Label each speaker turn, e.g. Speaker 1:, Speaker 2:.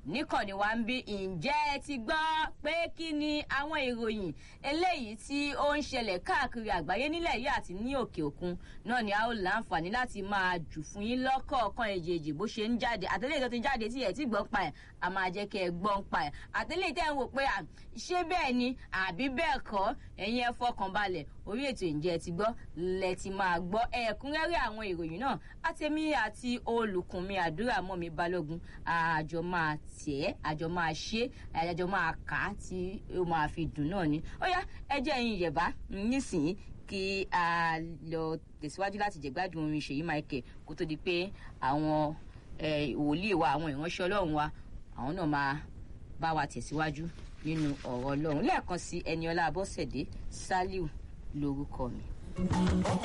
Speaker 1: níkànnì wa ń bí ǹjẹ́ ẹ ti gbọ́ pé kí ni àwọn ìròyìn eléyìí tí ó ń ṣẹlẹ̀ káàkiri àgbáyé nílẹ̀ yìí àti ní òkè òkun náà ni a ó láǹfààní láti máa jù fún yín lọ́kọ̀ọ̀kan èjèèjì bó ṣe ń jáde àtẹlẹ́ tó ti jáde tí ẹ̀ tí gbọ́ pa ẹ̀ a máa jẹ́ kẹ́ ẹ gbọ́ pa ẹ̀ àtẹlẹ́ tẹ́ ń wò pé ṣé bẹ́ẹ̀ ni àbí bẹ́ẹ̀ kọ́ ẹ̀yin ẹ fọkàn balẹ̀ orí ètò ìjẹ́ ti gbọ́ lẹ ti máa gbọ́ ẹ̀kúnrẹ́rẹ́ àwọn ìròyìn náà àtẹ̀mí àti olùkùnmi àdúrà mọ́ mi balógun àjọ máa tẹ̀ àjọ máa ṣe àjọ máa kà á tí ó máa fi dùn náà ni ó yá ẹ jẹ́ ẹ̀yin yẹ̀bá nísìnyí kí a lọ tẹ̀síwájú láti jẹ̀gbádùn orin ṣèyí michael kó tó di pé àwọn wòlíì wa àwọn ìránṣẹ́ ọlọ́run wa àwọn náà máa bá wa tẹ̀síwájú nínú ọ̀rọ̀ ọlọ́run lẹ́ẹ̀kan sí ẹniọlá abọ́sẹ̀dé saliu lórúkọ mi.